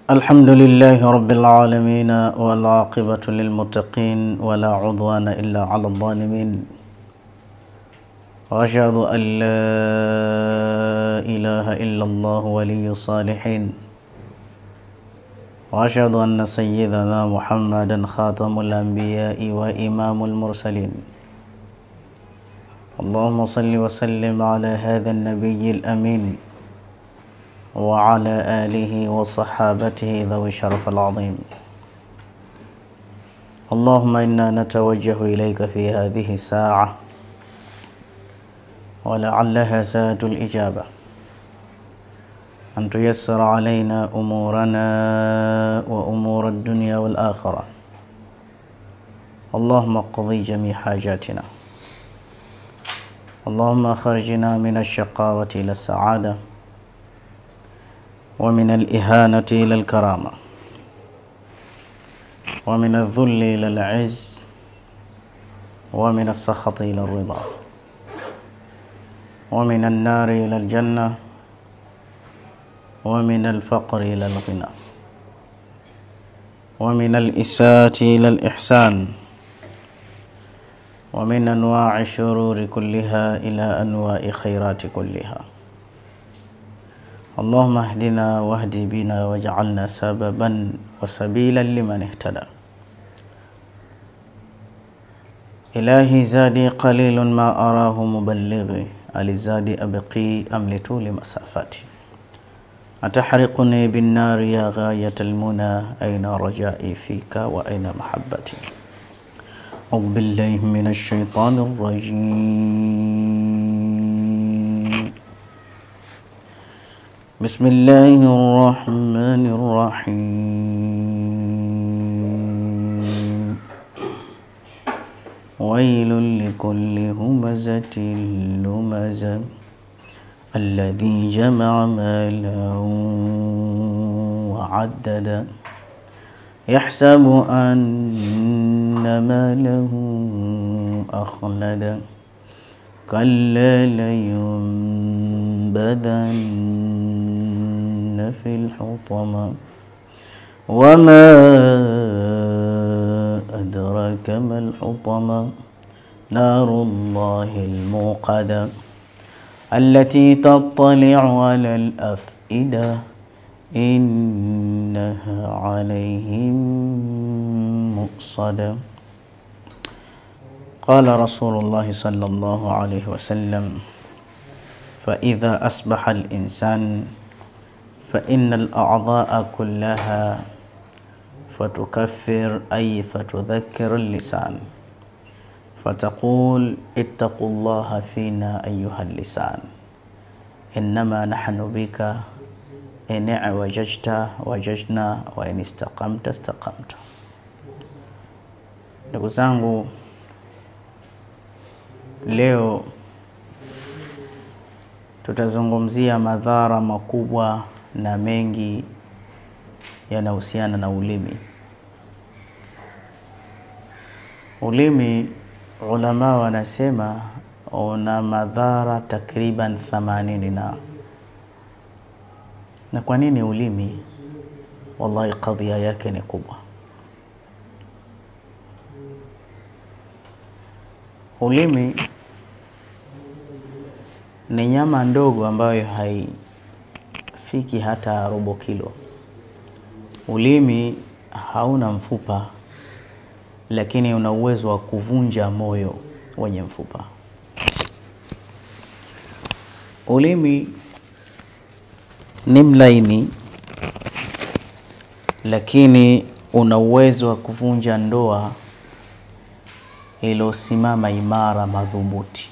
الحمد لله رب العالمين والعاقبة للمتقين ولا عضوان إلا على الظالمين وأشهد أن لا إله إلا الله ولي الصالحين وأشهد أن سيدنا محمدا خاتم الأنبياء وإمام المرسلين اللهم صل وسلم على هذا النبي الأمين وعلى آله وصحابته ذوي الشرف العظيم اللهم إنا نتوجه إليك في هذه الساعة ولعلها ساعة الإجابة أن تيسر علينا أمورنا وأمور الدنيا والآخرة اللهم اقضي جميع حاجاتنا اللهم أخرجنا من الشقاوة إلى السعادة ومن الإهانة إلى الكرامة ومن الذل إلى العز ومن السخط إلى الرضا ومن النار إلى الجنة ومن الفقر إلى الغنى ومن الإساءة إلى الإحسان ومن أنواع الشرور كلها إلى أنواع خيرات كلها اللهم اهدنا واهد بنا واجعلنا سببا وسبيلا لمن اهتدى إلهي زادي قليل ما أراه مبلغي ألزادي أبقي أم لطول مسافتي أتحرقني بالنار يا غاية المنى أين رجائي فيك وأين محبتي أعوذ بالله من الشيطان الرجيم بسم الله الرحمن الرحيم ويل لكل همزة لمزة الذي جمع مالا وعددا يحسب أن ماله أخلدا كلا لينبذن في الحطمة وما أدراك ما الحطمة نار الله الموقدة التي تطلع على الأفئدة إنها عليهم مؤصدة قال رسول الله صلى الله عليه وسلم فإذا أصبح الإنسان فإن الأعضاء كلها فتكفر أي فتذكر اللسان فتقول اتقوا الله فينا أيها اللسان إنما نحن بك إن اعوججت wajajna wa in istaqamta istaqamta. Ndugu zangu, leo tutazungumzia madhara makubwa na mengi yanahusiana na ulimi. Ulimi, ulama wanasema una madhara takriban 80 na na kwa nini ulimi? Wallahi, kadhia yake ni kubwa. Ulimi ni nyama ndogo ambayo haifiki hata robo kilo. Ulimi hauna mfupa, lakini una uwezo wa kuvunja moyo wenye mfupa. Ulimi ni mlaini lakini una uwezo wa kuvunja ndoa iliyosimama imara madhubuti.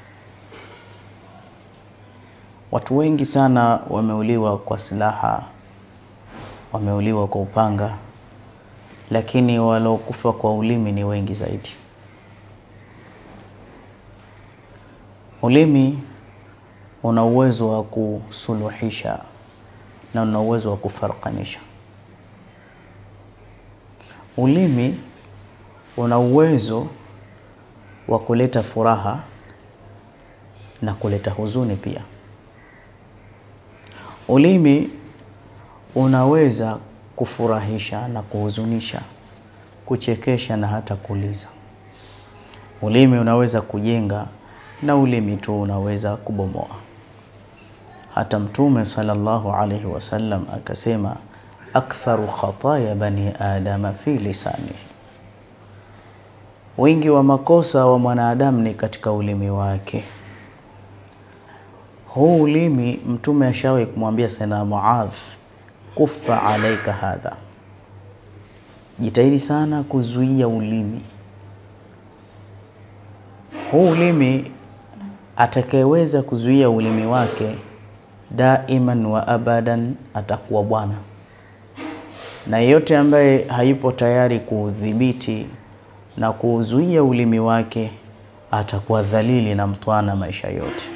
Watu wengi sana wameuliwa kwa silaha, wameuliwa kwa upanga, lakini waliokufa kwa ulimi ni wengi zaidi. Ulimi una uwezo wa kusuluhisha na una uwezo wa kufarakanisha. Ulimi una uwezo wa kuleta furaha na kuleta huzuni pia. Ulimi unaweza kufurahisha na kuhuzunisha, kuchekesha na hata kuuliza. Ulimi unaweza kujenga na ulimi tu unaweza kubomoa. Hata Mtume sallallahu alaihi wasallam akasema, aktharu khataya bani adama fi lisanihi, wingi wa makosa wa mwanadamu ni katika ulimi wake. Huu ulimi Mtume ashawahi kumwambia Sayyidina Muadh, kufa alaika hadha, jitahidi sana kuzuia ulimi huu. Ulimi atakayeweza kuzuia ulimi wake daiman wa abadan atakuwa bwana, na yeyote ambaye hayupo tayari kuudhibiti na kuuzuia ulimi wake atakuwa dhalili na mtwana maisha yote.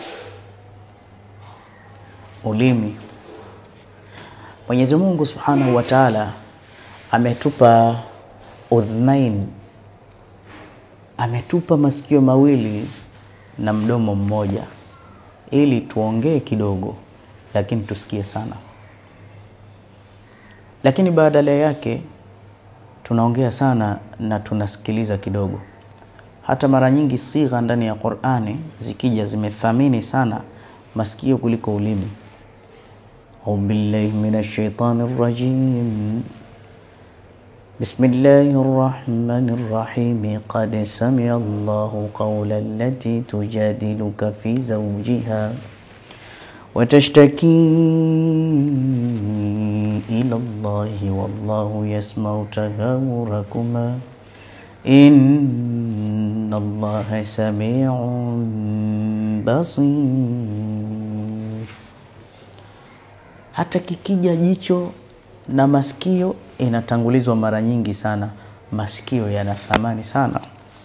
Ulimi, Mwenyezi Mungu Subhanahu wa Ta'ala ametupa udhnain, ametupa masikio mawili na mdomo mmoja, ili tuongee kidogo, lakini tusikie sana. Lakini badala yake tunaongea sana na tunasikiliza kidogo. Hata mara nyingi sigha ndani ya Qur'ani zikija zimethamini sana masikio kuliko ulimi. Au billahi minash shaitani rajim. Bismillahir rahmanir rahim. Qad sami'a Allahu qawla allati tujadiluka fi zawjiha wa tashtaki ila Allahi wallahu yasma'u tahawurakuma inna Allaha sami'un basir. Hata kikija jicho na masikio inatangulizwa mara nyingi sana. Masikio yana thamani sana.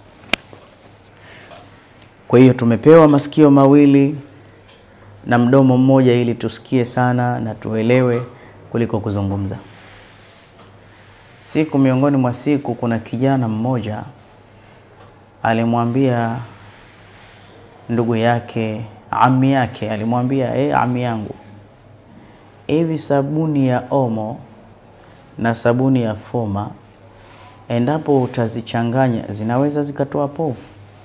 Kwa hiyo tumepewa masikio mawili na mdomo mmoja ili tusikie sana na tuelewe kuliko kuzungumza. Siku miongoni mwa siku, kuna kijana mmoja alimwambia ndugu yake, ami yake alimwambia, e, ami yangu, hivi sabuni ya Omo na sabuni ya Foma endapo utazichanganya zinaweza zikatoa povu?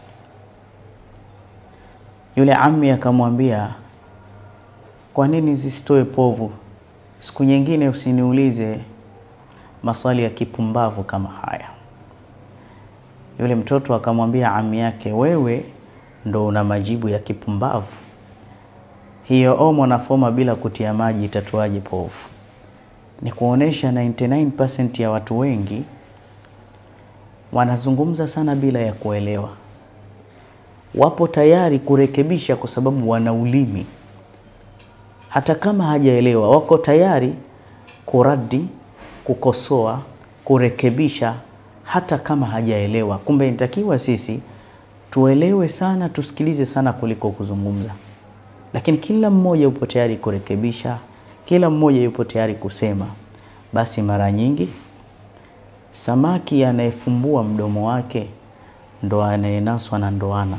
Yule ami akamwambia, kwa nini zisitoe povu? Siku nyingine usiniulize maswali ya kipumbavu kama haya. Yule mtoto akamwambia ami yake, wewe ndo una majibu ya kipumbavu. Hiyo Omo na Foma bila kutia maji itatoaje povu? Ni kuonesha 99% ya watu wengi wanazungumza sana bila ya kuelewa. Wapo tayari kurekebisha kwa sababu wana ulimi, hata kama hajaelewa, wako tayari kuradi, kukosoa, kurekebisha hata kama hajaelewa. Kumbe inatakiwa sisi tuelewe sana, tusikilize sana kuliko kuzungumza. Lakini kila mmoja yupo tayari kurekebisha, kila mmoja yupo tayari kusema. Basi mara nyingi samaki anayefumbua mdomo wake ndo anayenaswa na ndoana,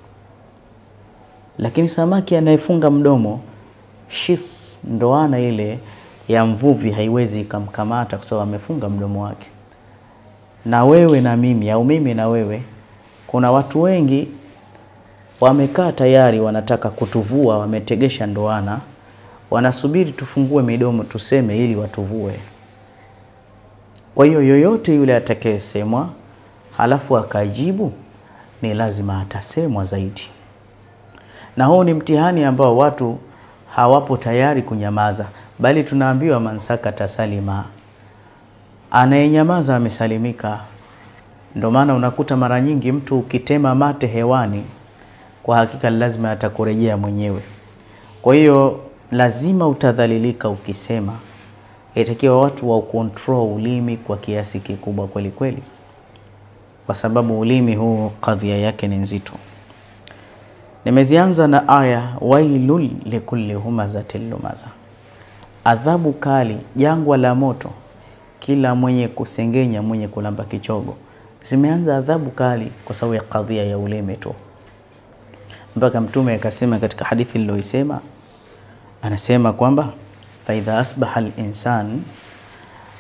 lakini samaki anayefunga mdomo shis, ndoana ile ya mvuvi haiwezi ikamkamata kwa sababu amefunga mdomo wake. Na wewe na mimi au mimi na wewe, kuna watu wengi wamekaa tayari, wanataka kutuvua, wametegesha ndoana, wanasubiri tufungue midomo tuseme ili watuvue. Kwa hiyo yoyote yule atakayesemwa halafu akajibu, ni lazima atasemwa zaidi, na huu ni mtihani ambao watu hawapo tayari kunyamaza, bali tunaambiwa mansakata salima, anayenyamaza amesalimika. Ndio maana unakuta mara nyingi mtu ukitema mate hewani, kwa hakika lazima atakurejea mwenyewe. Kwa hiyo lazima utadhalilika ukisema. Itakiwa watu wa control ulimi kwa kiasi kikubwa kweli kweli, kwa sababu ulimi huu kadhia yake ni nzito. Nimezianza na aya wailul likulli humazatil lumaza, adhabu kali, jangwa la moto, kila mwenye kusengenya, mwenye kulamba kichogo. Zimeanza adhabu kali kwa sababu ya kadhia ya ulimi tu, mpaka Mtume akasema katika hadithi niliyoisema, anasema kwamba faidha asbaha linsan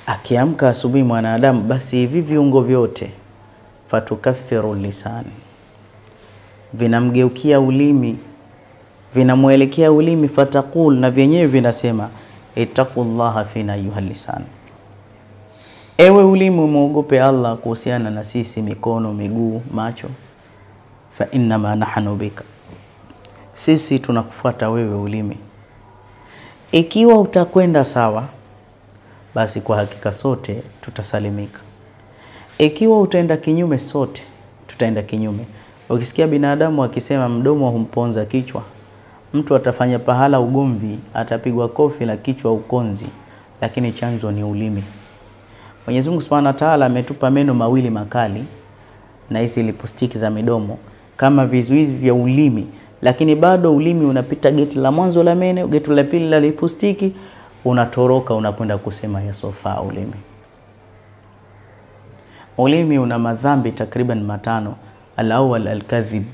Akiamka asubuhi mwanadamu, basi hivi viungo vyote fatukathiru lisani, vinamgeukia ulimi, vinamwelekea ulimi, fataqul, na vyenyewe vinasema ittaqullaha fina ayuha lisan, ewe ulimi umwogope Allah kuhusiana na sisi, mikono, miguu, macho. Fa innama nahnu bika, sisi tunakufuata wewe ulimi. Ikiwa utakwenda sawa, basi kwa hakika sote tutasalimika. Ikiwa utaenda kinyume, sote tutaenda kinyume. Ukisikia binadamu akisema mdomo humponza kichwa, mtu atafanya pahala ugomvi, atapigwa kofi la kichwa ukonzi, lakini chanzo ni ulimi. Mwenyezi Mungu Subhanahu wa Ta'ala ametupa meno mawili makali na hizi lipustiki za midomo kama vizuizi vya ulimi, lakini bado ulimi unapita geti la mwanzo la meno, geti la pili la lipustiki, unatoroka unakwenda kusema yasofaa ulimi. Ulimi una madhambi takriban matano. Alawal alkadhib,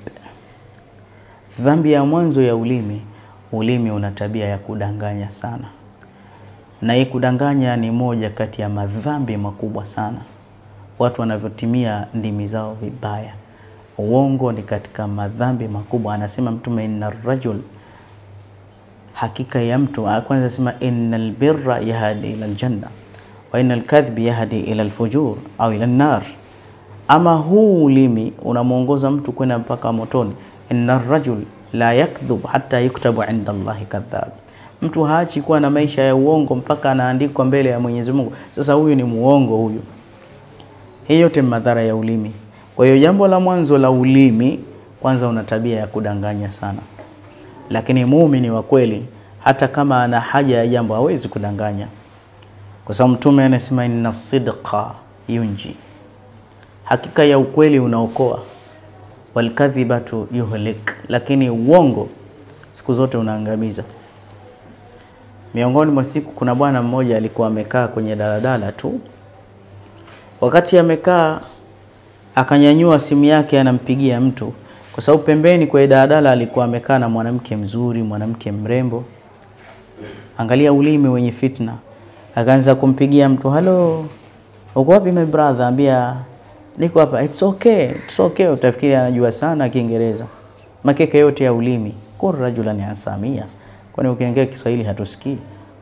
dhambi ya mwanzo ya ulimi. Ulimi una tabia ya kudanganya sana, na hii kudanganya ni moja kati ya madhambi makubwa sana, watu wanavyotimia ndimi zao vibaya. Uongo ni katika madhambi makubwa. Anasema Mtume, inna rajul, hakika ya mtu. Kwanza anasema innal birra yahdi ila aljanna wa innal kadhbi yahdi ila alfujur au ila nar. Ama huu ulimi unamwongoza mtu kwenda mpaka motoni. Inna rajul la yakdhub hatta yuktabu inda Allahi kadhab, mtu haachi kuwa na maisha ya uongo mpaka anaandikwa mbele ya Mwenyezi Mungu. Sasa huyu ni muongo huyu. Hii yote madhara ya ulimi. Kwa hiyo jambo la mwanzo la ulimi, kwanza una tabia ya kudanganya sana, lakini muumini wa kweli hata kama ana haja ya jambo hawezi kudanganya, kwa sababu Mtume anasema inna sidqa yunji, hakika ya ukweli unaokoa, walkadhibatu yuhlik, lakini uongo siku zote unaangamiza. Miongoni mwa siku, kuna bwana mmoja alikuwa amekaa kwenye daladala tu, wakati amekaa akanyanyua simu yake anampigia mtu, kwa sababu pembeni kwa daladala alikuwa amekaa na mwanamke mzuri, mwanamke mrembo. Angalia ulimi wenye fitna, akaanza kumpigia mtu, halo, uko wapi my brother? Ambia niko hapa. It's okay, it's okay. Utafikiri anajua sana Kiingereza, makeke yote ya ulimi. Kur rajulan asamia, kwani ukiongea Kiswahili hatusikii?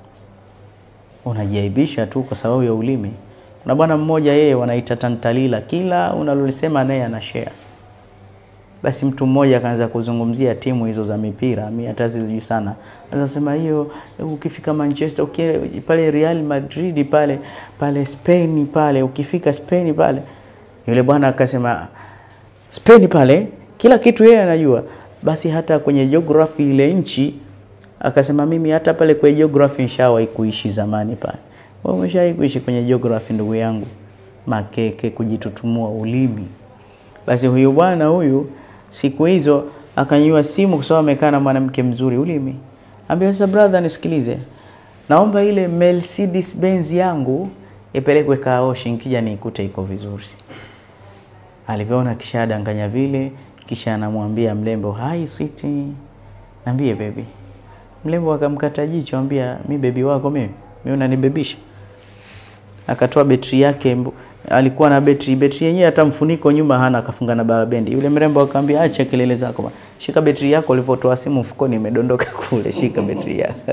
Unajiaibisha tu kwa sababu ya ulimi. Kuna bwana mmoja yeye wanaita tantalila, kila unalolisema naye ana share. Basi mtu mmoja akaanza kuzungumzia timu hizo za mipira, mimi hata sijui sana. Anasema hiyo ukifika Manchester, ukienda pale Real Madrid pale pale Spain pale, ukifika Spain pale, yule bwana akasema Spain pale kila kitu yeye anajua. Basi hata kwenye geography ile nchi akasema mimi hata pale kwa geography nishawahi kuishi zamani pale. Wewe umeshawahi kuishi kwenye geography ndugu yangu? Makeke, kujitutumua ulimi. Basi huyu bwana huyu siku hizo akanyua simu kwa sababu amekaa na mwanamke mzuri, ulimi. Ambia sasa, brother, nisikilize, naomba ile Mercedes Benz yangu ipelekwe Kaoshi, nikija nikute iko vizuri. Alivyoona kisha danganya vile, kisha anamwambia mlembo, hai sweetie, niambie baby. Mlembo akamkata jicho, ambia mi bebi wako mimi mimi unanibebisha. Akatoa betri yake, mbu- alikuwa na betri, betri yenyewe hata mfuniko nyuma hana, akafunga na barabendi. Yule mrembo akamwambia, acha kelele zako bwana, shika betri yako. Ulivyotoa simu mfukoni imedondoka kule, shika betri yako.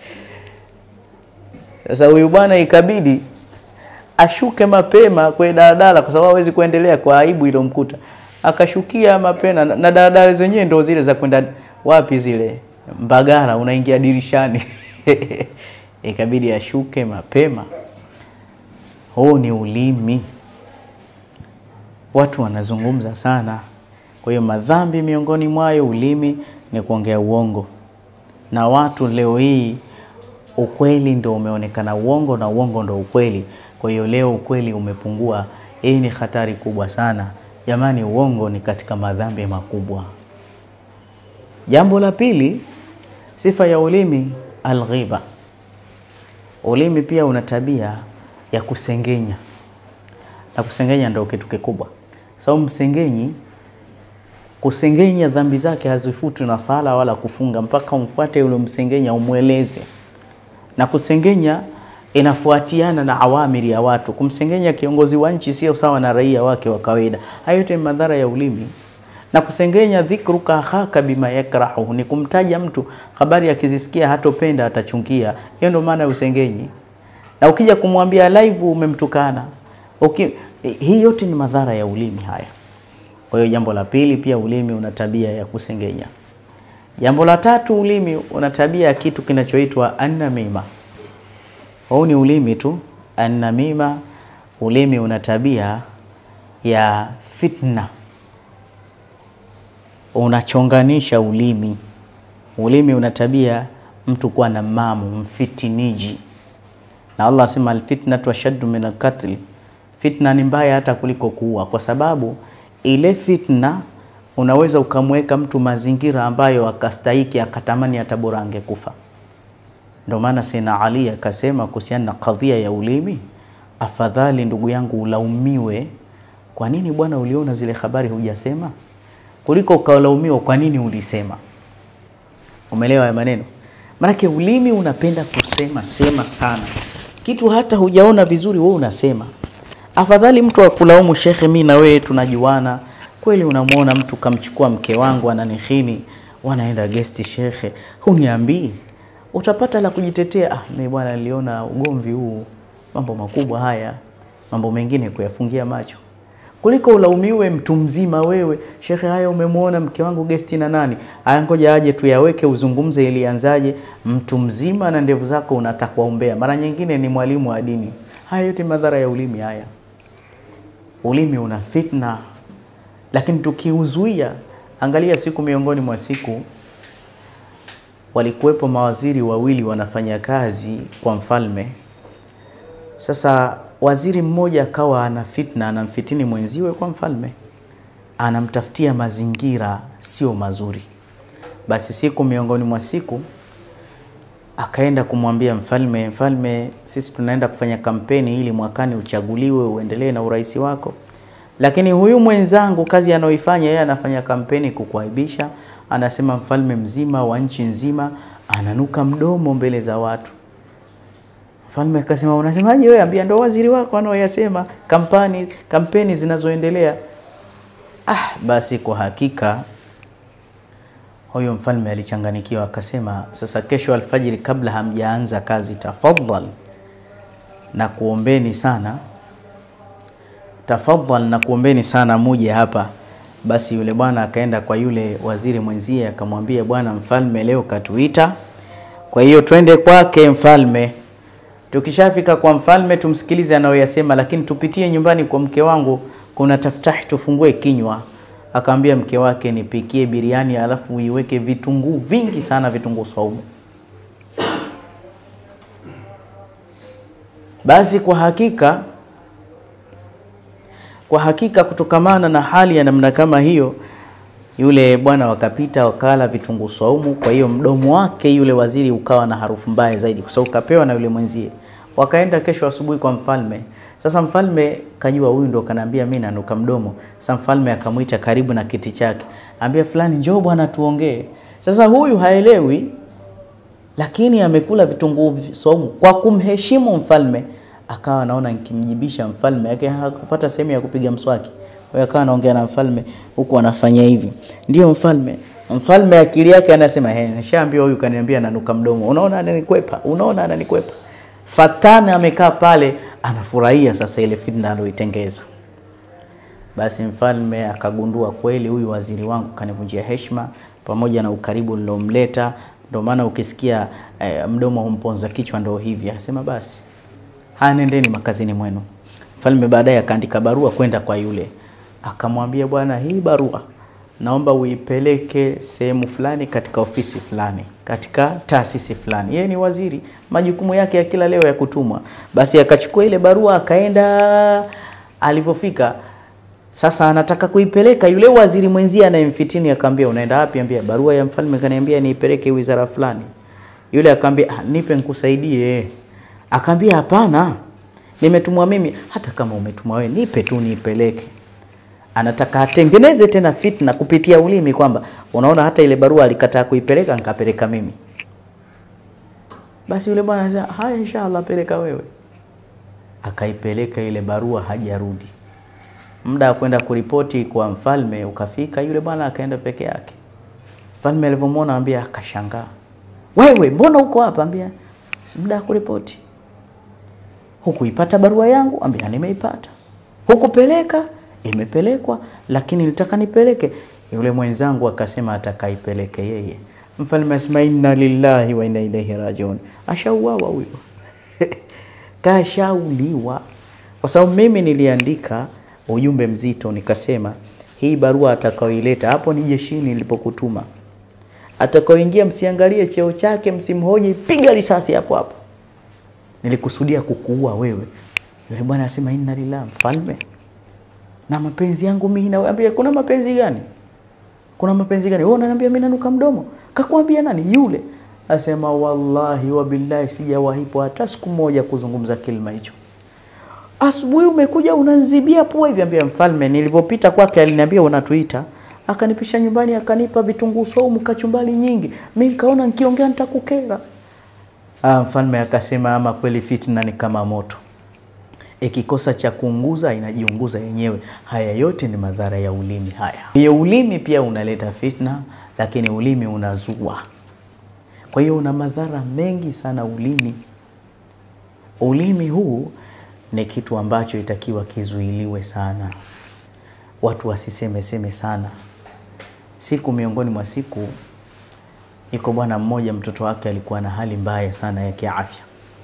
Sasa huyu bwana ikabidi ashuke mapema kwenye daladala, kwa sababu hawezi kuendelea kwa aibu ilomkuta. Akashukia mapema, na na daladala zenyewe ndo zile za kwenda wapi zile Mbagara, unaingia dirishani ikabidi ashuke mapema. Huu ni ulimi, watu wanazungumza sana. Kwa hiyo madhambi miongoni mwayo ulimi ni kuongea uongo, na watu leo hii ukweli ndo umeonekana uongo na uongo ndo ukweli. Kwa hiyo leo ukweli umepungua. Hii ni hatari kubwa sana jamani, uongo ni katika madhambi makubwa. Jambo la pili, sifa ya ulimi alghiba. Ulimi pia una tabia ya kusengenya, na kusengenya ndio kitu kikubwa, sababu msengenyi, kusengenya dhambi zake hazifutwi na sala wala kufunga, mpaka umfuate yule msengenya umweleze. Na kusengenya inafuatiana na awamiri ya watu. Kumsengenya kiongozi wa nchi sio sawa na raia wake wa kawaida. Hayo yote ni madhara ya ulimi. Na kusengenya, dhikruka akhaka bima yakrahu, ni kumtaja mtu habari akizisikia hatopenda, atachungia. Hiyo ndio maana ya usengenyi. Na ukija kumwambia live umemtukana, uki, hii yote ni madhara ya ulimi haya. Kwa hiyo jambo la pili, pia ulimi una tabia ya kusengenya. Jambo la tatu, ulimi una tabia ya kitu kinachoitwa annamima. Huu ni ulimi tu. Annamima, ulimi una tabia ya fitna, unachonganisha ulimi. Ulimi una tabia mtu kuwa na mamu, mfitiniji, na Allah asema alfitnatu ashaddu min alqatl, fitna ni mbaya hata kuliko kuua, kwa sababu ile fitna unaweza ukamweka mtu mazingira ambayo akastahiki akatamani hata bora angekufa. Ndio maana Sayyidina Ali akasema kuhusiana na kadhia ya ulimi, afadhali ndugu yangu ulaumiwe, kwa nini bwana uliona zile habari hujasema, kuliko ukalaumiwa kwa nini ulisema. Umeelewa ya maneno? Maanake ulimi unapenda kusema sema sana, kitu hata hujaona vizuri wewe unasema. Afadhali mtu akulaumu, shekhe, mimi na wewe tunajuana kweli. Unamwona mtu kamchukua mke wangu ananihini, wanaenda gesti, shekhe, huniambii utapata la kujitetea. Ah, mimi bwana niliona ugomvi huu, mambo makubwa haya, mambo mengine kuyafungia macho, kuliko ulaumiwe mtu mzima wewe. Shekhe, haya umemwona mke wangu gesti na nani? Haya, ngoja aje tuyaweke, uzungumze ilianzaje. Mtu mzima na ndevu zako unataka umbea, mara nyingine ni mwalimu wa dini. Haya yote madhara ya ulimi haya. Ulimi una fitna, lakini tukiuzuia, angalia, siku miongoni mwa siku walikuwepo mawaziri wawili wanafanya kazi kwa mfalme. Sasa waziri mmoja akawa ana fitna, anamfitini mwenziwe kwa mfalme, anamtafutia mazingira sio mazuri. Basi siku miongoni mwa siku akaenda kumwambia mfalme, mfalme, sisi tunaenda kufanya kampeni ili mwakani uchaguliwe uendelee na urais wako, lakini huyu mwenzangu kazi anayoifanya yeye, anafanya kampeni kukuaibisha anasema mfalme mzima wa nchi nzima ananuka mdomo mbele za watu. Mfalme akasema unasemaje wewe? Ambia ndo waziri wako anaoyasema kampani kampeni zinazoendelea. Ah, basi kwa hakika huyo mfalme alichanganikiwa, akasema sasa, kesho alfajiri, kabla hamjaanza kazi, tafadhal na kuombeni sana, tafadhal na kuombeni sana muje hapa basi yule bwana akaenda kwa yule waziri mwenzie akamwambia, bwana mfalme leo katuita, kwa hiyo twende kwake mfalme. Tukishafika kwa mfalme tumsikilize anayoyasema, lakini tupitie nyumbani kwa mke wangu, kuna taftahi, tufungue kinywa. Akaambia mke wake, nipikie biriani alafu uiweke vitunguu vingi sana, vitunguu saumu. Basi kwa hakika kwa hakika kutokamana na hali ya namna kama hiyo, yule bwana wakapita wakala vitunguu saumu. Kwa hiyo mdomo wake yule waziri ukawa na harufu mbaya zaidi, kwa sababu kapewa na yule mwenzie. Wakaenda kesho asubuhi kwa mfalme. Sasa mfalme kajua huyu ndo kanaambia mimi nanuka mdomo. Sasa mfalme akamwita karibu na kiti chake, ambia fulani, njoo bwana tuongee. Sasa huyu haelewi, lakini amekula vitunguu saumu kwa kumheshimu mfalme akawa anaona nikimjibisha mfalme yake hakupata sehemu ya kupiga mswaki. Kwa hiyo akawa anaongea na mfalme huku anafanya hivi, ndio mfalme. Mfalme akili yake anasema he, nishaambiwa huyu kaniambia nanuka mdomo, unaona ananikwepa, unaona ananikwepa. Fatana amekaa pale anafurahia sasa ile fitna aloitengeza. Basi mfalme akagundua kweli, huyu waziri wangu kanivunjia heshima pamoja na ukaribu nilomleta. Ndio maana ukisikia eh, mdomo humponza kichwa, ndio hivi. Akasema basi haya, nendeni makazini mwenu. Mfalme baadaye akaandika barua kwenda kwa yule, akamwambia bwana, hii barua naomba uipeleke sehemu fulani katika ofisi fulani katika taasisi fulani. Yeye ni waziri, majukumu yake ya kila leo ya kutumwa. Basi akachukua ile barua akaenda. Alipofika sasa, anataka kuipeleka yule waziri mwenzie anayemfitini, akamwambia unaenda wapi? Ambia barua ya mfalme kaniambia niipeleke wizara fulani. Yule akamwambia ah, nipe nikusaidie. Akamwambia hapana, nimetumwa mimi. Hata kama umetumwa wewe, nipe tu niipeleke anataka atengeneze tena fitna kupitia ulimi, kwamba unaona, hata ile barua alikataa kuipeleka, nikapeleka mimi. Basi yule bwana anasema haya, inshallah, peleka wewe. Akaipeleka ile barua, hajarudi. Muda wa kwenda kuripoti kwa mfalme ukafika, yule bwana akaenda peke yake. Mfalme alivyomwona ambia, akashangaa, wewe mbona uko hapa? Ambia si muda wa kuripoti. Hukuipata barua yangu? Ambia nimeipata. Hukupeleka? Imepelekwa, lakini nitaka nipeleke. Yule mwenzangu akasema atakaipeleke yeye. Mfalme asema inna lillahi wa inna ilaihi rajiun. Ashauawa huyo kashauliwa, kwa sababu mimi niliandika ujumbe mzito, nikasema hii barua atakaoileta hapo ni jeshini nilipokutuma, atakaoingia msiangalie cheo chake, msimhoji, piga risasi hapo hapo. Nilikusudia kukuua wewe. Yule bwana asema inna lillahi, mfalme na mapenzi yangu mimi na wewe. Ambia kuna mapenzi gani? Kuna mapenzi gani? Wewe unaniambia mimi nanuka mdomo? Kakwambia nani yule? Asema wallahi wa billahi sijawahipo hata siku moja kuzungumza kilima hicho. Asubuhi umekuja unanzibia pua hivi. Ambia mfalme, nilivyopita kwake aliniambia unatuita, akanipisha nyumbani, akanipa vitunguu saumu, kachumbali nyingi. Mimi nikaona nikiongea nitakukera. Ah, mfalme akasema ama kweli fitna ni kama moto ikikosa cha kuunguza inajiunguza yenyewe. Haya yote ni madhara ya ulimi. Haya hiyo ulimi pia unaleta fitna, lakini ulimi unazua. Kwa hiyo una madhara mengi sana ulimi. Ulimi huu ni kitu ambacho itakiwa kizuiliwe sana, watu wasiseme seme sana. Siku miongoni mwa siku, iko bwana mmoja, mtoto wake alikuwa na hali mbaya sana ya kiafya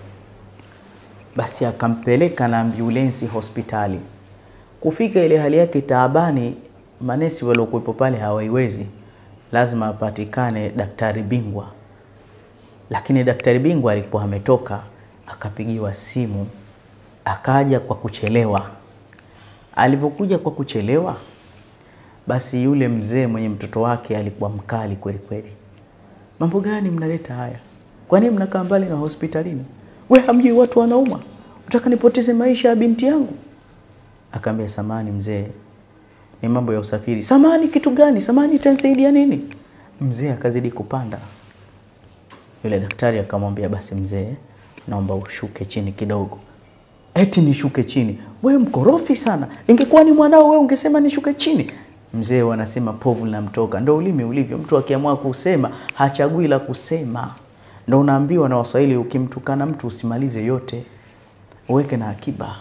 basi akampeleka na ambulensi hospitali. Kufika ile hali yake taabani, manesi waliokuwepo pale hawaiwezi, lazima apatikane daktari bingwa. Lakini daktari bingwa alikuwa ametoka, akapigiwa simu, akaja kwa kuchelewa. Alivyokuja kwa kuchelewa, basi yule mzee mwenye mtoto wake alikuwa mkali kweli kweli. Mambo gani mnaleta haya? Kwa nini mnakaa mbali na hospitalini? We hamjui watu wanauma, utaka nipoteze maisha ya binti yangu? Akaambia, samani mzee, ni mambo ya usafiri. Samani kitu gani? Samani itanisaidia nini? Mzee akazidi kupanda. Yule daktari akamwambia, basi mzee, naomba ushuke chini kidogo. Eti nishuke chini? We mkorofi sana, ingekuwa ni mwanao we ungesema nishuke chini. Mzee wanasema povu linamtoka, ndo ulimi ulivyo. Mtu akiamua kusema hachagui la kusema. Ndo unaambiwa na Waswahili, ukimtukana mtu usimalize yote, uweke na akiba.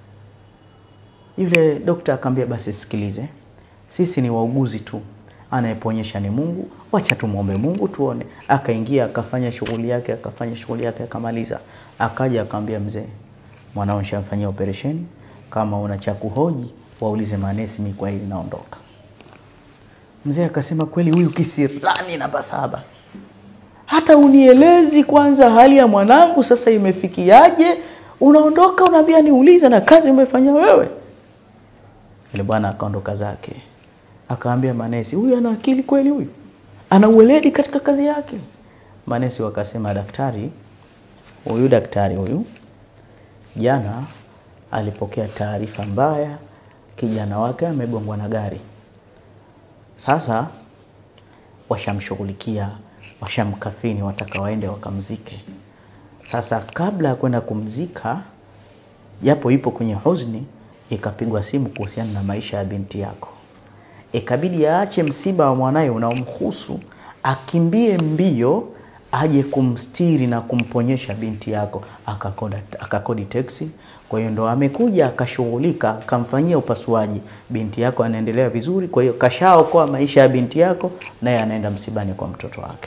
Yule dokta akamwambia, basi sikilize, sisi ni wauguzi tu, anayeponyesha ni Mungu, wacha tumwombe Mungu tuone. Akaingia akafanya shughuli yake, akafanya shughuli yake, akamaliza. Akaja akamwambia, mzee, mwanao nishamfanyia operesheni, kama una cha kuhoji waulize manesi, mimi kwa hili naondoka. Mzee akasema, kweli huyu kisirani namba saba hata unielezi kwanza hali ya mwanangu sasa imefikiaje? Unaondoka unaambia niulize, na kazi umefanya wewe. Yule bwana akaondoka zake, akaambia manesi, huyu ana akili kweli, huyu ana uweledi katika kazi yake. Manesi wakasema, daktari huyu, daktari huyu jana alipokea taarifa mbaya, kijana wake amegongwa na gari. Sasa washamshughulikia washamkafini, wataka waende wakamzike. Sasa kabla ya kwenda kumzika, japo ipo kwenye huzuni, ikapigwa simu kuhusiana na maisha ya binti yako, ikabidi aache msiba wa mwanaye unaomhusu, akimbie mbio aje kumstiri na kumponyesha binti yako. Akakoda, akakodi teksi. Kwa hiyo ndo amekuja akashughulika, akamfanyia upasuaji. Binti yako anaendelea vizuri, kwa hiyo kashaokoa maisha ya binti yako, naye anaenda msibani kwa mtoto wake.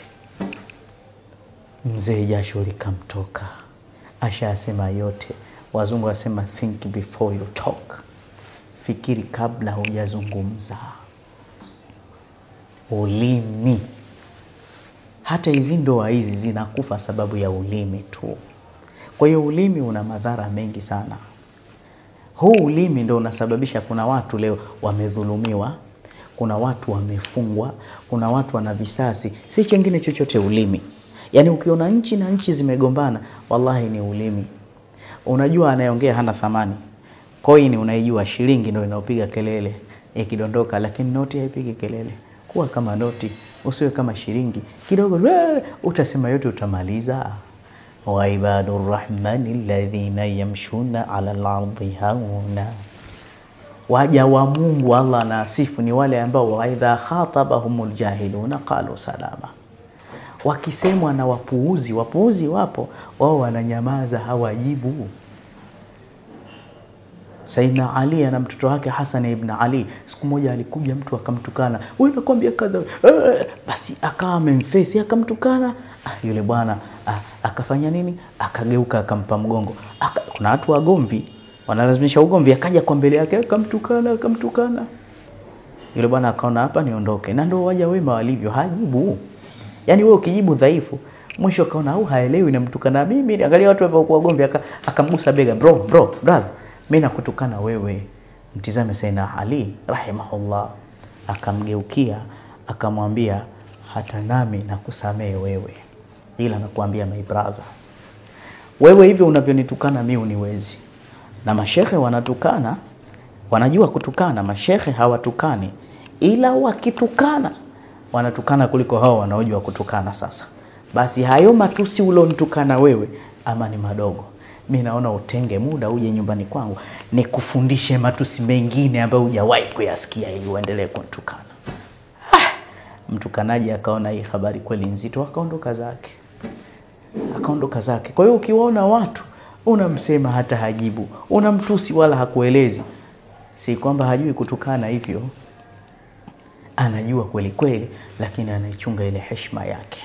Mzee jasho likamtoka, ashasema yote. Wazungu wasema think before you talk, fikiri kabla hujazungumza. Ulimi, hata hizi ndoa hizi zinakufa sababu ya ulimi tu. Kwa hiyo ulimi una madhara mengi sana. Huu ulimi ndo unasababisha, kuna watu leo wamedhulumiwa, kuna watu wamefungwa, kuna watu wana visasi, si chengine chochote, ulimi. Yaani ukiona nchi na nchi zimegombana, wallahi ni ulimi. Unajua anayeongea hana thamani. Koini unaijua, shilingi ndio inaopiga kelele ikidondoka, lakini noti haipigi kelele. Kuwa kama noti, usiwe kama shilingi kidogo, utasema yote utamaliza. wa ibadu rrahmani alladhina yamshuna ala lardi hauna, waja wa Mungu Allah anasifu ni wale ambao waidha khatabahumul jahiluna qalu salama, wakisemwa na wapuuzi, wapuuzi wapo wao wananyamaza, hawajibu. Saidina Ali ana mtoto wake Hasan ibn Ali. Siku moja alikuja mtu akamtukana, wewe nakwambia kadha eh, basi akawa amemfesi akamtukana. Ah, yule bwana ah, akafanya nini? Akageuka akampa mgongo. Aka, kuna watu wagomvi wanalazimisha ugomvi, akaja kwa mbele yake akamtukana, akamtukana. Yule bwana akaona hapa niondoke, na ndio waja wema walivyo, hajibu. Yaani wewe ukijibu dhaifu, mwisho akaona au haelewi, namtukana mimi. Angalia watu walivyokuwa wagomvi, aka- akamgusa bega, bro bro brother mi nakutukana wewe. Mtizame Sayyidina Ali rahimahullah, akamgeukia akamwambia, hata nami nakusamehe wewe, ila nakuambia my brother, wewe hivyo unavyonitukana mi uniwezi. Na mashehe wanatukana, wanajua kutukana. Mashehe hawatukani, ila wakitukana wanatukana kuliko hao wanaojua kutukana. Sasa basi, hayo matusi ulonitukana wewe ama ni madogo mi naona utenge muda uje nyumbani kwangu nikufundishe matusi mengine ambayo hujawahi kuyasikia ili uendelee kunitukana. Ah, mtukanaji akaona hii habari kweli nzito, akaondoka zake, akaondoka zake. Kwa hiyo ukiwaona watu unamsema hata hajibu, unamtusi wala hakuelezi, si kwamba hajui kutukana, hivyo anajua kweli kweli, lakini anaichunga ile heshima yake.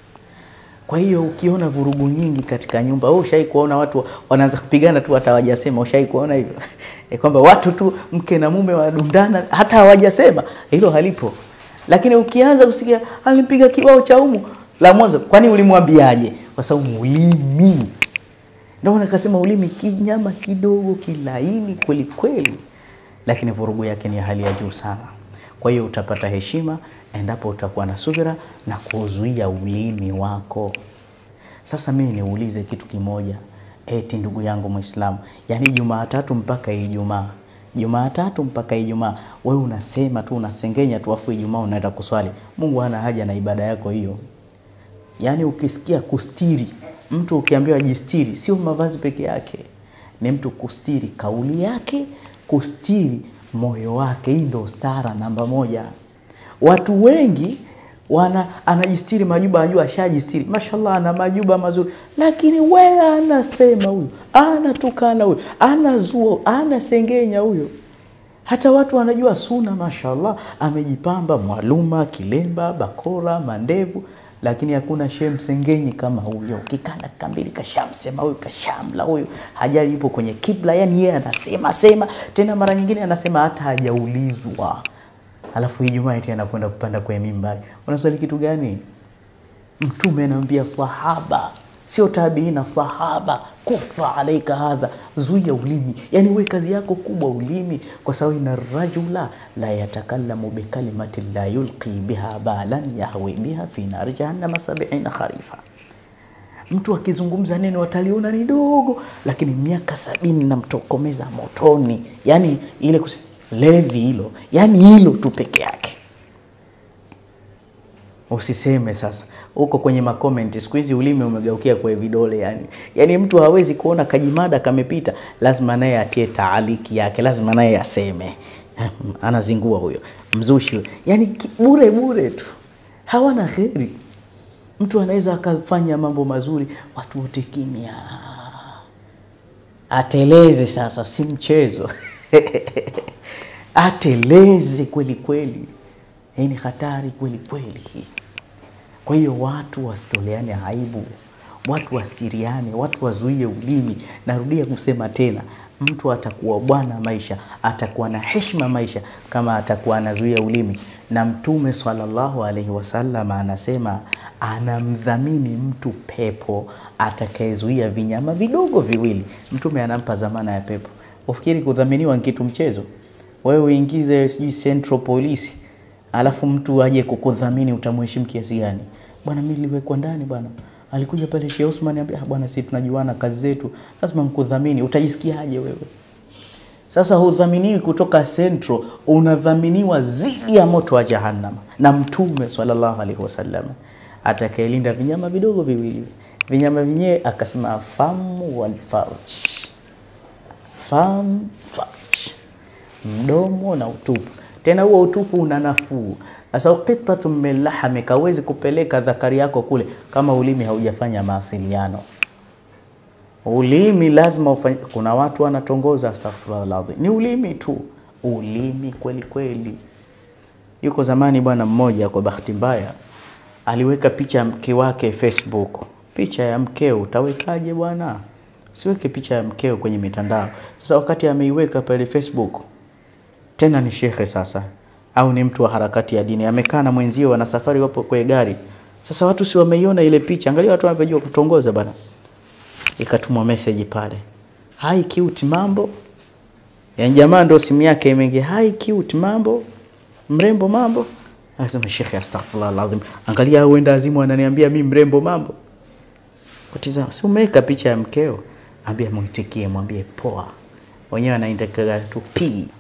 Kwa hiyo ukiona vurugu nyingi katika nyumba, wewe ushai kuona watu wanaanza kupigana tu hata hawajasema. Ushai kuona hivyo e, kwamba watu tu mke na mume wanadundana hata hawajasema, hilo halipo. Lakini ukianza kusikia alimpiga kibao cha umu la mwanzo, kwani ulimwambiaje? Kwa sababu ulimi, ndio maana nikasema ulimi kinyama kidogo kilaini kweli kweli, lakini vurugu yake ni ya hali ya juu sana. Kwa hiyo utapata heshima endapo utakuwa na subira na kuzuia ulimi wako. Sasa mimi niulize kitu kimoja, eti ndugu yangu Muislamu, yaani Jumatatu mpaka Ijumaa, Jumatatu mpaka Ijumaa wewe unasema tu unasengenya tu, afu Ijumaa unaenda kuswali. Mungu hana haja na ibada yako hiyo. Yaani ukisikia kustiri, mtu ukiambiwa jistiri, sio mavazi peke yake, ni mtu kustiri kauli yake, kustiri moyo wake. Hii ndio stara namba moja. Watu wengi wana anajistiri majuba, anajua ashajistiri, mashallah, ana majuba mazuri, lakini we anasema huyu, anatukana huyu, anazua, anasengenya huyo. Hata watu wanajua suna, mashallah, amejipamba mwaluma, kilemba, bakora, mandevu, lakini hakuna shehe msengenyi kama huyo. Kikanda kambili kashamsema huyu, kashamla huyu, hajali yupo kwenye kibla, yani yeye anasema sema, tena mara nyingine anasema hata hajaulizwa alafu Ijumaa eti anakwenda kupanda kwenye mimbari. Unaswali kitu gani? Mtume anaambia sahaba, sio tabiina, sahaba, kufa alaika hadha, zuia ulimi. Yani we kazi yako kubwa ulimi, kwa sababu ina rajula la yatakallamu bikalimati la yulqi biha balan yahwi biha fi nari jahannama sabiina kharifa. Mtu akizungumza neno wataliona ni dogo, lakini miaka sabini namtokomeza motoni. Yani ile kuse levi hilo, yani hilo tu peke yake. Usiseme sasa huko kwenye makomenti, siku hizi ulimi umegeukia kwa vidole yani. Yani mtu hawezi kuona kajimada kamepita, lazima naye atie taaliki yake, lazima naye aseme. Anazingua huyo mzushi huyo, yani bure bure tu, hawana kheri. Mtu anaweza akafanya mambo mazuri, watu wote kimya, ateleze. Sasa si mchezo ateleze kweli kweli. Hii ni hatari kweli kweli hii. Kwa hiyo watu wasitoleane aibu, watu wastiriane, watu wazuie ulimi. Narudia kusema tena, mtu atakuwa bwana maisha, atakuwa na heshima maisha kama atakuwa anazuia ulimi. Na Mtume sallallahu alaihi wasallam anasema anamdhamini mtu pepo atakayezuia vinyama vidogo viwili. Mtume anampa zamana ya pepo. Ufikiri kudhaminiwa ni kitu mchezo? Wewe uingize sijui Central Police alafu mtu aje kukudhamini, utamheshimu kiasi gani? Bwana, mimi niliwekwa ndani bwana, alikuja pale Sheikh Osman anambia, bwana, sisi tunajuana kazi zetu, lazima nikudhamini. Utajisikiaje wewe? Sasa hudhaminiwi kutoka Central, unadhaminiwa zidi ya moto wa Jahannam na Mtume sallallahu alaihi wasallam atakayelinda vinyama vidogo viwili vinyama vyenyewe akasema famu wal farj fam farj mdomo na utupu tena huo utupu una nafuu sasa qitatu min lahami kawezi kupeleka dhakari yako kule kama ulimi haujafanya mawasiliano ulimi lazima ufanye. Kuna watu wanatongoza, astaghfirullah alazim, ni ulimi tu, ulimi kweli kweli. Yuko zamani bwana mmoja, kwa bahati mbaya, aliweka picha ya mke wake Facebook. Picha ya mkeo utawekaje bwana? Siweke picha ya mkeo kwenye mitandao. Sasa wakati ameiweka pale Facebook, tena ni shekhe sasa, au ni mtu wa harakati ya dini, amekaa na mwenzio, wana safari, wapo kwenye gari. Sasa watu si wameiona ile picha, angalia watu wanavyojua kutongoza bwana ikatumwa message pale, hi cute, mambo. Yani jamaa ndo simu yake imeingia, hi cute, mambo, mrembo, mambo. Akasema shekhe, astaghfirullah alazim, angalia uenda azimu ananiambia mi mrembo, mambo. Kutizama, si umeweka picha ya mkeo, ambia muitikie, mwambie poa. Wenyewe anaitakaga tu p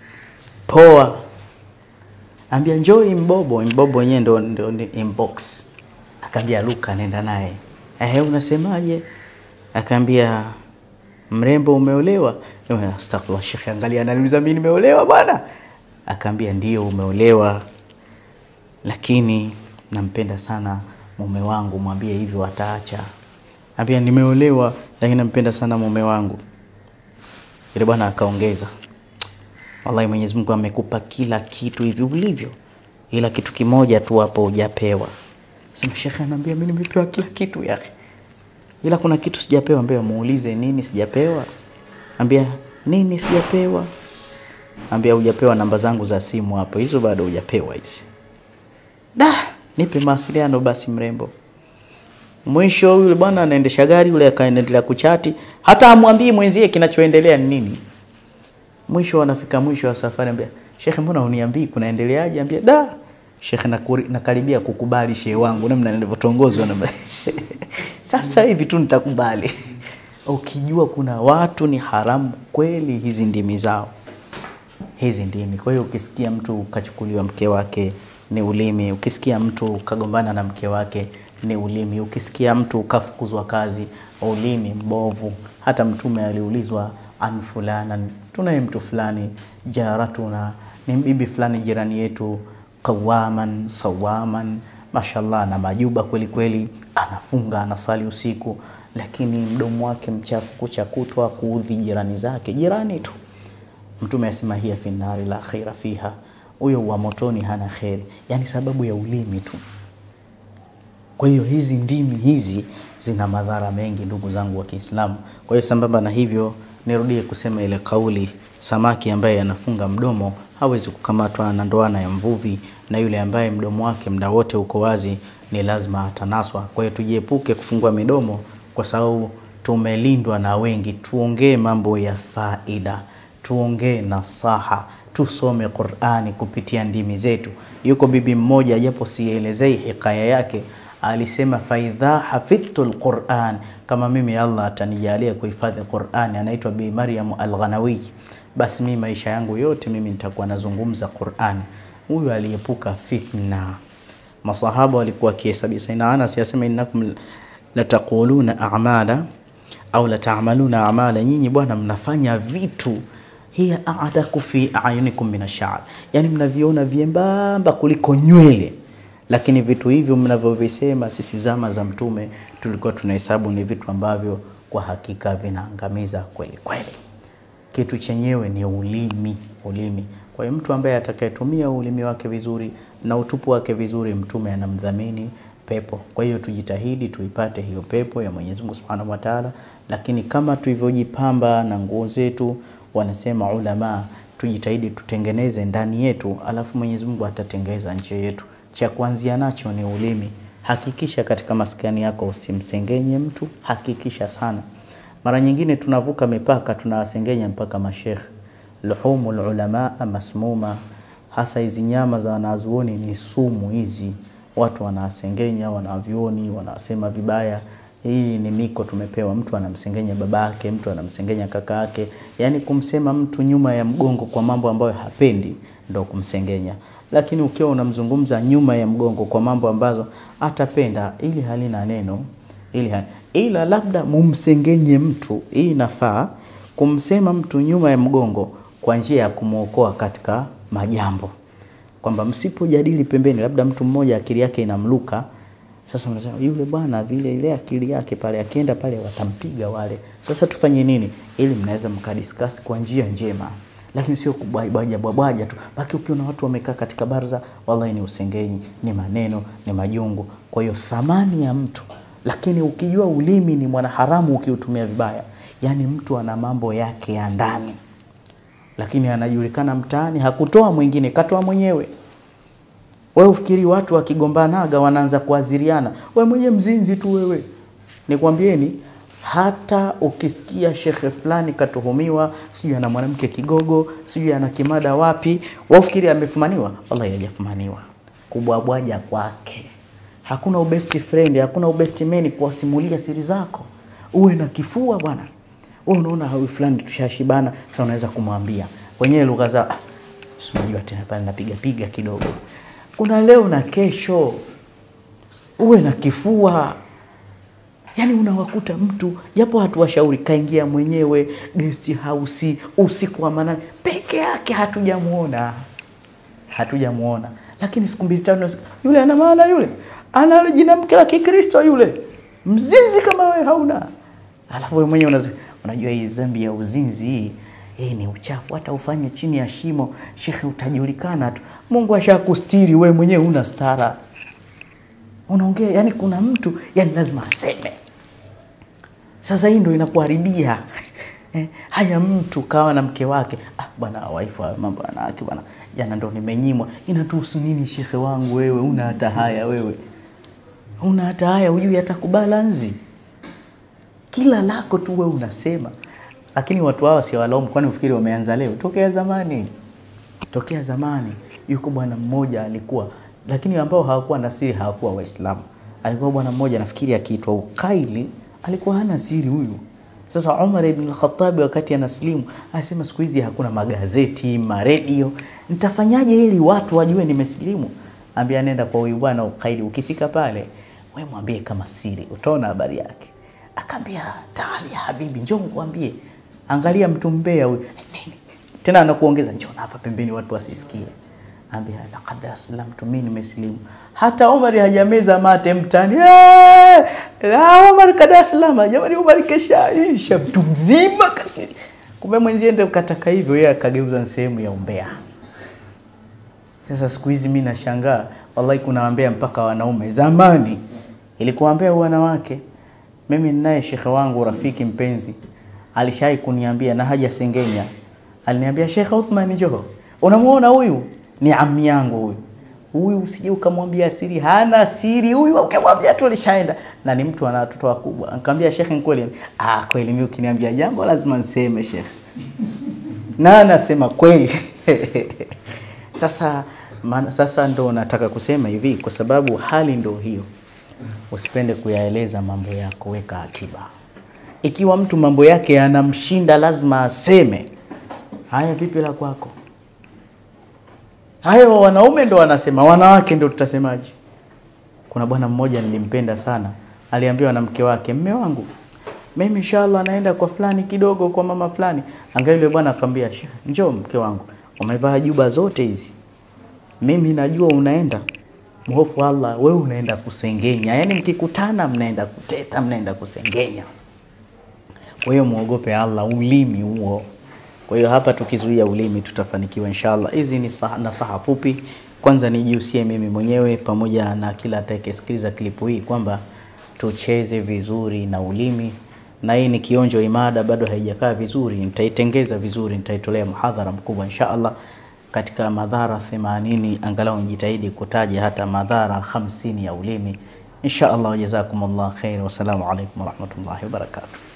poa, ambia njoo imbobo. Imbobo wenyewe ndo, ndo, ndo inbox. Akaambia Luka, nenda naye. Ehe, unasemaje? Akaambia mrembo, umeolewa? Astaghfirullah shekhe, angalia ananiuliza mimi nimeolewa bwana. Akaambia ndio umeolewa, lakini nampenda sana mume wangu, mwambie hivyo ataacha. Ambia nimeolewa, lakini nampenda sana mume wangu. Yule bwana akaongeza, wallahi Mwenyezi Mungu amekupa kila kitu hivi ulivyo, ila kitu kimoja tu hapo hujapewa. Sema shekhe, anaambia mimi nimepewa kila kitu yake ila kuna kitu sijapewa. Ambia muulize nini sijapewa. Ambia nini sijapewa. Ambia hujapewa namba zangu za simu hapo, hizo bado hujapewa hizi. Da, nipe mawasiliano basi mrembo. Mwisho yule bwana anaendesha gari yule akaendelea kuchati, hata amwambii mwenzie kinachoendelea ni nini. Mwisho wanafika mwisho wa safari, ambia shekhe, mbona uniambii kunaendeleaje? Ambia da Shekhe, nakaribia kukubali shehe wangu, namna nilivyotongozwa na sasa hivi tu nitakubali. Ukijua kuna watu ni haramu kweli hizi ndimi zao, hizi ndimi. Kwa hiyo ukisikia mtu kachukuliwa mke wake ni ulimi, ukisikia mtu kagombana na mke wake ni ulimi, ukisikia mtu kafukuzwa kazi, ulimi mbovu. Hata Mtume aliulizwa an fulana, tunaye mtu fulani, jaratuna, ni bibi fulani jirani yetu qawaman sawaman, mashallah, na majuba kweli kweli, anafunga anasali usiku, lakini mdomo wake mchafu, kucha kutwa kuudhi jirani zake, jirani tu. Mtume asema hiya fi nari la khaira fiha, huyo wa motoni hana kheri, yani sababu ya ulimi tu. Kwa hiyo hizi ndimi hizi zina madhara mengi, ndugu zangu wa Kiislamu. Kwa hiyo sambamba na hivyo, nirudie kusema ile kauli, samaki ambaye anafunga mdomo hawezi kukamatwa na ndoana ya mvuvi, na yule ambaye mdomo wake muda wote uko wazi ni lazima atanaswa. Kwa hiyo tujiepuke kufungua midomo, kwa sababu tumelindwa na wengi. Tuongee mambo ya faida, tuongee nasaha, tusome Qur'ani kupitia ndimi zetu. Yuko bibi mmoja, japo sielezei hikaya yake, alisema faidha hafidhtu lquran, kama mimi Allah atanijalia kuhifadhi Qur'ani, anaitwa Bi Maryam Al-Ghanawi basi mimi maisha yangu yote mimi nitakuwa nazungumza Qur'an. Huyu aliepuka fitna. Masahaba walikuwa kihesabia. Sayyidina Anas yasema innakum lataquluna a'mala au lata'maluna a'mala, nyinyi bwana mnafanya vitu hiya a'daku fi a'yunikum min ash-sha'r, yani mnaviona vyembamba kuliko nywele, lakini vitu hivyo mnavyovisema, sisi zama za Mtume tulikuwa tunahesabu ni vitu ambavyo kwa hakika vinaangamiza kweli kweli kitu chenyewe ni ulimi. Ulimi. Kwa hiyo mtu ambaye atakayetumia ulimi wake vizuri na utupu wake vizuri, Mtume anamdhamini pepo. Kwa hiyo tujitahidi tuipate hiyo pepo ya Mwenyezi Mungu Subhanahu wa Ta'ala, lakini kama tulivyojipamba na nguo zetu, wanasema ulama, tujitahidi tutengeneze ndani yetu, alafu Mwenyezi Mungu atatengeza nje yetu. Cha kuanzia nacho ni ulimi. Hakikisha katika maskani yako usimsengenye mtu, hakikisha sana mara nyingine tunavuka mipaka, tunawasengenya mpaka mashekh. Luhumul ulama masmuma, hasa hizi nyama za wanazuoni ni sumu hizi. Watu wanawasengenya wanavyuoni, wanasema vibaya. Hii ni miko tumepewa. Mtu anamsengenya babake, mtu anamsengenya kaka yake, yaani kumsema mtu nyuma ya mgongo kwa mambo ambayo hapendi ndo kumsengenya. Lakini ukiwa unamzungumza nyuma ya mgongo kwa mambo ambazo atapenda, ili halina neno ili hani. ila labda mumsengenye mtu, hii inafaa kumsema mtu nyuma ya mgongo kwa njia ya kumwokoa katika majambo, kwamba msipojadili pembeni, labda mtu mmoja akili yake inamluka sasa unasema yule bwana vile ile akili yake pale, akienda pale watampiga wale. Sasa tufanye nini? Ili mnaweza mkadiscuss kwa njia njema, lakini sio kubwaja bwaja tu. Baki ukiona watu wamekaa katika baraza, wallahi ni usengenyi, ni maneno, ni majungu. Kwa hiyo thamani ya mtu, lakini ukijua ulimi ni mwanaharamu ukiutumia vibaya, yani mtu ana mambo yake ya ndani, lakini anajulikana mtaani, hakutoa mwingine, katoa mwenyewe. Wewe ufikiri watu wakigombanaga wanaanza kuaziriana, we mwenye mzinzi tu wewe. Nikwambieni, hata ukisikia shekhe fulani katuhumiwa, sijui ana mwanamke kigogo, sijui ana kimada wapi, wafikiri amefumaniwa? Wallahi hajafumaniwa. Kubwabwaja kwake, hakuna ubest friend, hakuna ubest man kuwasimulia siri zako. Uwe na kifua bwana. Wewe unaona hawi fulani tushashibana, sasa unaweza kumwambia wenyewe lugha za ah, unajua tena pale napiga piga kidogo kuna leo na kesho, uwe na kifua. Yani unawakuta mtu japo hatuwashauri, kaingia mwenyewe guest house usiku wa manane peke yake, hatujamuona hatujamuona, lakini siku mbili tatu yule ana maana, yule ana jina mke la Kikristo, yule mzinzi kama wewe hauna. Alafu wewe mwenyewe unasema, unajua hii dhambi ya uzinzi hii hii ni uchafu, hata ufanye chini ya shimo, shekhe, utajulikana tu. Mungu ashakustiri, wewe mwenyewe una stara, unaongea yani, kuna mtu yani lazima aseme. Sasa hii ndio inakuharibia eh, haya mtu kawa na mke wake, ah bwana waifu, mambo wanawake bwana, jana ndo nimenyimwa. Inatuhusu nini shekhe wangu? Wewe una hata haya, wewe una hata haya, hujui hata kubalanzi kila lako tu wewe unasema lakini watu hawa si walaumu, kwani ufikiri wameanza leo? Tokea zamani, tokea zamani. Yuko bwana mmoja alikuwa, lakini ambao hawakuwa na siri hawakuwa Waislamu. Alikuwa bwana mmoja nafikiri akiitwa Ukaili, alikuwa hana siri huyu. Sasa Umar ibn al-Khattab wakati anaslimu anasema, siku hizi hakuna magazeti, maredio, nitafanyaje ili watu wajue nimesilimu? Ambia, nenda kwa huyu bwana Ukaili, ukifika pale wewe mwambie kama siri, utaona habari yake. Akaambia, taali ya habibi, njoo nikwambie Angalia mtu mbea huyu tena, anakuongeza njoo hapa pembeni, watu wasisikie. Ambia laqad aslamtu, mimi nimesilimu. Hata Umar hajameza mate mtani, la Umar kada aslama, jamani, Umar keshaisha, mtu mzima kasiri. Kumbe mwenzie ndio kataka hivyo, yeye akageuza sehemu ya umbea. Sasa siku hizi mimi nashangaa, wallahi, kuna wambea mpaka wanaume. Zamani ilikuwa wambea wanawake. Mimi ninaye shekhe wangu rafiki mpenzi alishai kuniambia na haja sengenya, aliniambia Sheikh Uthman, njoo, unamuona huyu ni ami yangu huyu huyu, usije ukamwambia siri, hana siri huyu, ukimwambia tu alishaenda, na ni mtu ana watoto wakubwa. Nikamwambia Sheikh, ni kweli? Ah, kweli, mimi ukiniambia jambo lazima niseme Sheikh, na anasema kweli. Sasa man, sasa ndo nataka kusema hivi, kwa sababu hali ndo hiyo, usipende kuyaeleza mambo yako, weka akiba ikiwa mtu mambo yake yanamshinda lazima aseme. Haya, vipi la kwako? Hayo wanaume ndo wanasema, wanawake ndo tutasemaje? Kuna bwana mmoja nilimpenda sana, aliambiwa na mke wake, mme wangu mimi inshallah naenda kwa fulani kidogo, kwa mama fulani. Angalia yule bwana akamwambia, njoo mke wangu, umevaa juba zote hizi, mimi najua unaenda mhofu Allah, wewe unaenda kusengenya. Yaani mkikutana mnaenda kuteta, mnaenda kusengenya. Kwa hiyo muogope Allah, ulimi huo. Kwa hiyo hapa tukizuia ulimi tutafanikiwa inshallah. Hizi ni nasaha fupi. Kwanza nijihusie mimi mwenyewe pamoja na kila atakayesikiliza klipu hii kwamba tucheze vizuri na ulimi, na hii ni kionjo imada, bado haijakaa vizuri. Nitaitengeza vizuri, nitaitolea muhadhara mkubwa inshallah katika madhara 80 angalau nijitahidi kutaja hata madhara 50 ya ulimi insha Allah. Jazakumullah khair, wassalamu alaikum warahmatullahi wabarakatuh.